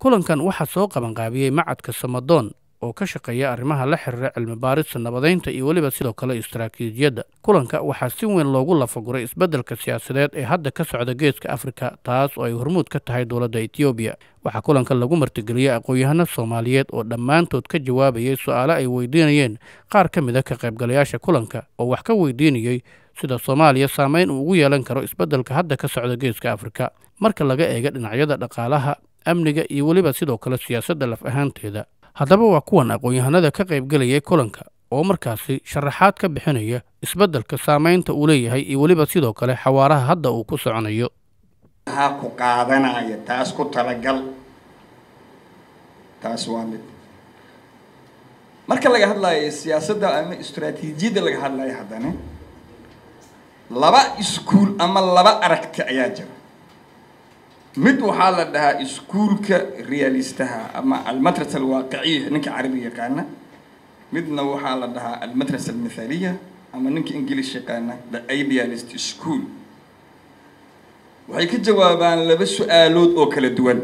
kulankan waxaa soo qabanqaabiyey macadka samadoon oo ka shaqeeya arrimaha la xiriira cilmi baarista nabadaynta iyo weliba sidoo kale istaraatiijiyadda kulanka waxaa si weyn loogu lafaguray isbeddelka siyaasadeed ee hadda ka socda geeska afrika taas oo ay hormuud ka tahay dowladda etoobiya waxaa kulanka lagu martigeliyey aqoon-yahano soomaaliyeed oo dhammaantood ka jawaabayay su-aale ay weydiinayeen qaar ka mid a ka qaybgalayaasha kulanka oo wax ka weydiinayey sida soomaaliya saameyn uu ugu yeelan karo isbeddelka hadda ka socda geeska afrika marka laga eega dhinacyada dhaqaalaha amniga iyo weliba sidoo kale siyaasadda laf ahaanteeda haddaba waa kuwan aqoon-yahanada ka qaybgelayay kulanka oo markaasi sharaxaad ka bixinaya isbeddelka saameynta uu leeyahay iyo weliba sidoo kale xawaaraha hadda uu ku soconayo ha ku qaadanaya taas ku talagal taas waa mid marka laga hadlayo siyaasadda ama istraatiijiyadda laga hadlayo haddana laba iskuul ama laba aragti ayaa jira mid waxaa la dhahaa iskuulka realistaha ama almatras alwaaqiciya ninka carabi yaqaana midna waxaa la dhahaa almatras almithaliya ama ninka english yaqaana the idealist school waxay ka jawaabaan laba su-aalood oo kala duwan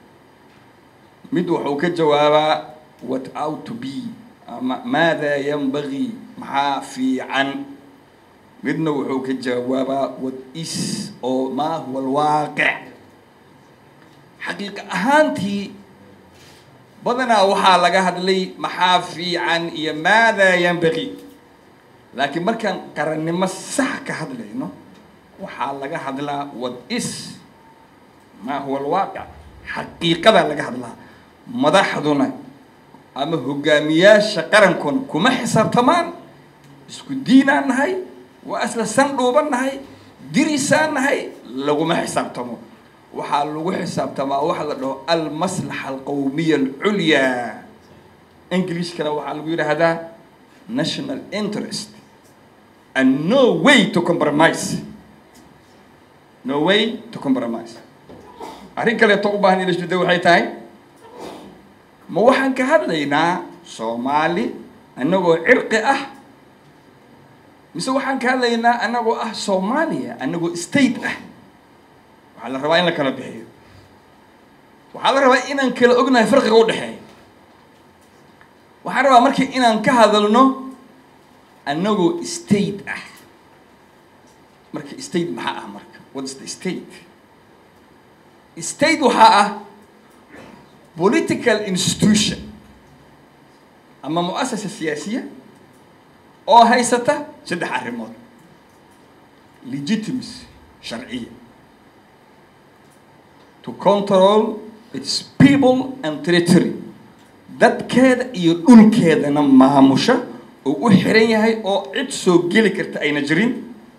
mid wuxuu ka jawaabaa what out to be ama maada yanbagii maxaa fiican midna wuxuu ka jawaabaa what is oo maa huwa alwaaqic xaqiiqa ahaantii badanaa waxaa laga hadlay maxaa fiican iyo maadaa yanbaqi laakiin markaan qarannimo sax ka hadlayno waxaa laga hadlaa what is maa huwa alwaaqic xaqiiqadaa laga hadlaa madaxduna ama hogaamiyaasha qarankuna kuma xisaabtamaan isku diinaan nahay waa isla san dhuuban nahay dirisaan nahay laguma xisaabtamo waxaa lagu xisaabtamaa waxa la dhaho almaslaxa alqawmiya alculyaa englishkana waxaa lagu yidhaahdaa national interest and no way to compromise no way to compromise arrin kaleeto u baahan in isbedel waxay tahay ma waxaan ka hadlaynaa soomaali annagoo cirqi ah mise waxaan ka hadlaynaa annagoo ah soomaaliya annagoo state ah waxaa la rabaa in la kala bixiyo waxaa la rabaa inaan kala ognahay farqiga u dhexeeya waxaan rabaa markii inaan ka hadalno annagoo state ah marka state maxaa ah marka what's the state state waxaa ah political institution ama mu-asasa siyaasiya oo haysata saddex arrimood legitimacy sharciya to control its people and territory dadkeeda iyo dhulkeedana maamusha oo u xiran yahay oo cid soo geli karta ayna jirin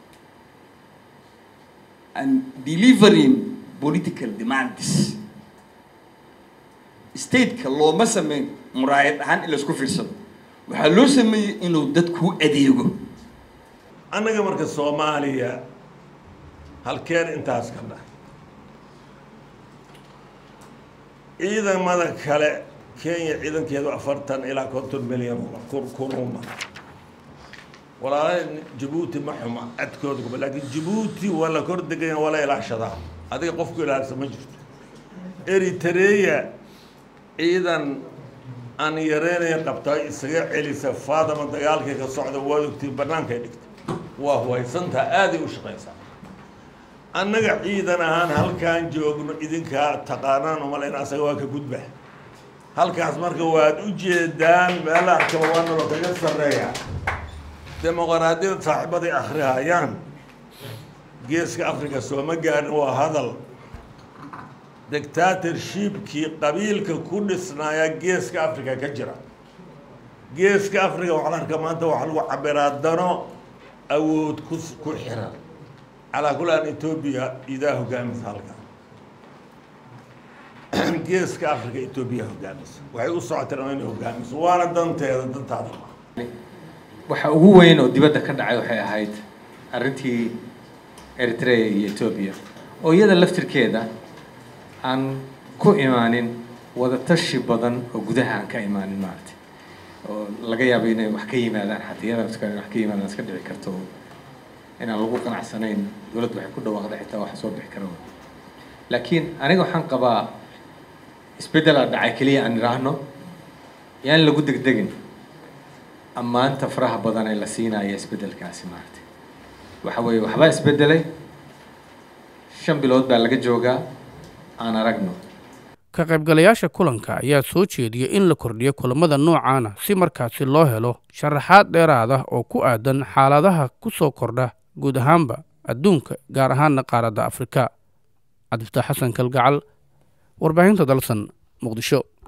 and delivering political demands stateka looma sameyn muraayad ahaan in laisku fiirsado waxaa loo sameeyey inuu dadku adeego annaga marka soomaaliya halkeen intaas ka dhah ciidamada kale kenya ciidankeedu afartan ilaa konton milyan kuruma walaala jabuuti ma xuma cadkooda kuma laakiin jabuuti waa la kor degaya waa la ilaashadaa adiga qofku ilaalisa ma jirto eritreya ciidan aan yareynaya qabtaa isaga celisa faadama dagaalkay ka socda waad ogtii bannaankay dhigtay waa huwaysantaa aaday u shaqaysaa annaga ciidan ahaan halkaan joogno idinkaa taqaanaan umalayn asaga waa ka gudba halkaas marka waad u jeedaan meela arkaba waa nalo kaga sarreeya dimuqraadiyada saaxiibaday akhrihayaan geeska africa sooma gaarin waa hadal dictatorshipkii qabiilka ku dhisnaaya geeska africa ka jira geeska africa waxaa la arkaa maanta waxaa lagu cabiraa dano awood ku ku xiran calaa kul an etoobiya idaa hogaamisa halkan geeska africa etoobiya hogaamisa waxay u socoteen inay hogaamiso waana danteeda dantaada waxa ugu weyn oo dibadda ka dhacay waxay ahayd arrintii eritrea iyo etoobiya oo iyada laftirkeeda aan ku imaanin wadatashi badan oo gudaha aan ka imaanin maaragtay oo laga yaabo inay wax ka yimaadaan xataa iyada laftirkeeda wax ka yimaadaan iska dhici karto inaan lagu qanacsanayn dowladdu waxay ku dhawaaqday xitaa wax soo bixi kara laakiin aniga waxaan qabaa isbeddelaa dhacay keliya aan idhaahno yaan lagu degdegin ammaanta faraha badan ee la siinaya isbeddelkaasi maaragtay waxa weeye waxbaa isbeddelay shan bilood baa laga joogaa aan aragno ka qaybgalayaasha kulanka ayaa soo jeediyey in la kordhiyo kulamada noocaana si markaasi loo helo sharaxaad dheeraad ah oo ku aadan xaaladaha ku soo kordha guud ahaanba adduunka gaar ahaana qaaradda afrika cabdifataax xasan kalgacal warbaahinta dalsan muqdisho